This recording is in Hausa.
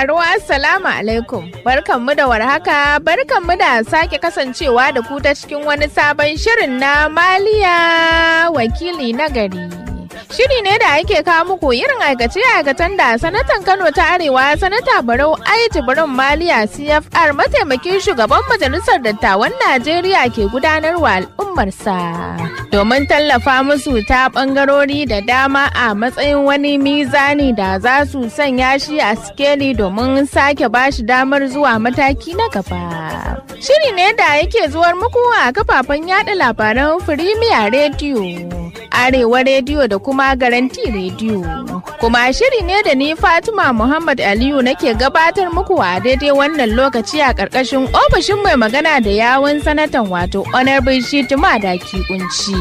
sauraro Assalamu alaikum. Barkanmu da warhaka, barkanmu da sake kasancewa da ku ta cikin wani sabon shirin na Maliya wakili na gari. Shiri ne da ake kawo muku irin aikace-aikacen da sanatan Kano ta Arewa sanata Barau Aiji Barin Maliya CFR mataimakin shugaban majalisar dattawan Najeriya ke gudanarwa al'ummarsa. Domin tallafa musu ta bangarori da dama a matsayin wani mizani da za su sanya shi a sikeli domin sake bashi damar zuwa mataki na gaba. Shiri ne da yake zuwar muku a kafafen yada labaran Firimiya Rediyo. Arewa Rediyo da kuma Garanti Rediyo. Kuma shiri ne da ni Fatima Muhammad Aliyu nake gabatar muku a daidai wannan lokaci a ƙarƙashin ofishin mai magana da yawun sanatan wato Honorable Shitima da Kunci.